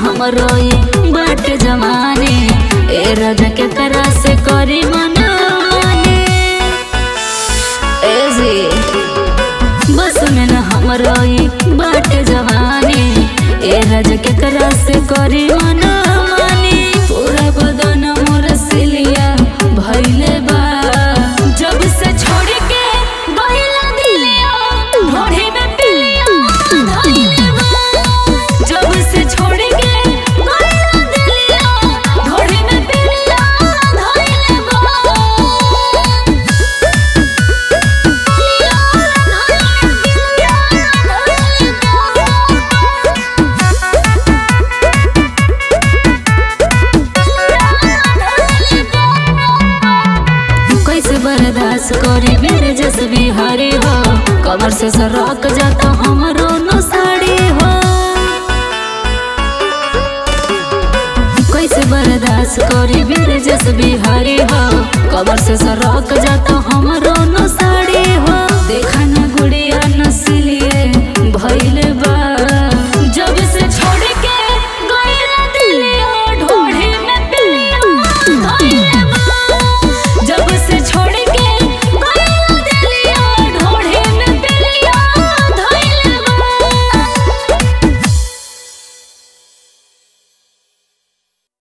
हमरो ई बाट जमाने ए राजा के करा से करी मनाने ए जी बस में न हमरो ई बाट जवानी ए राजा के करा से करी मनाने पूरा बदन मोर सिलिया भइले बा जब से छोड़ के गइला दिलिया ढोढ़ी में पिलिया धइले बा जब से छोड़ के गइला दिलिया ढोढ़ी में पिलिया धइले बा कैसे बर्दाश्त करी मेरे जस बिहारी हो कमर से सरक जाता हमरो नो साड़ी हो कैसे बर्दाश्त करी मेरे जस बिहारी हो कमर से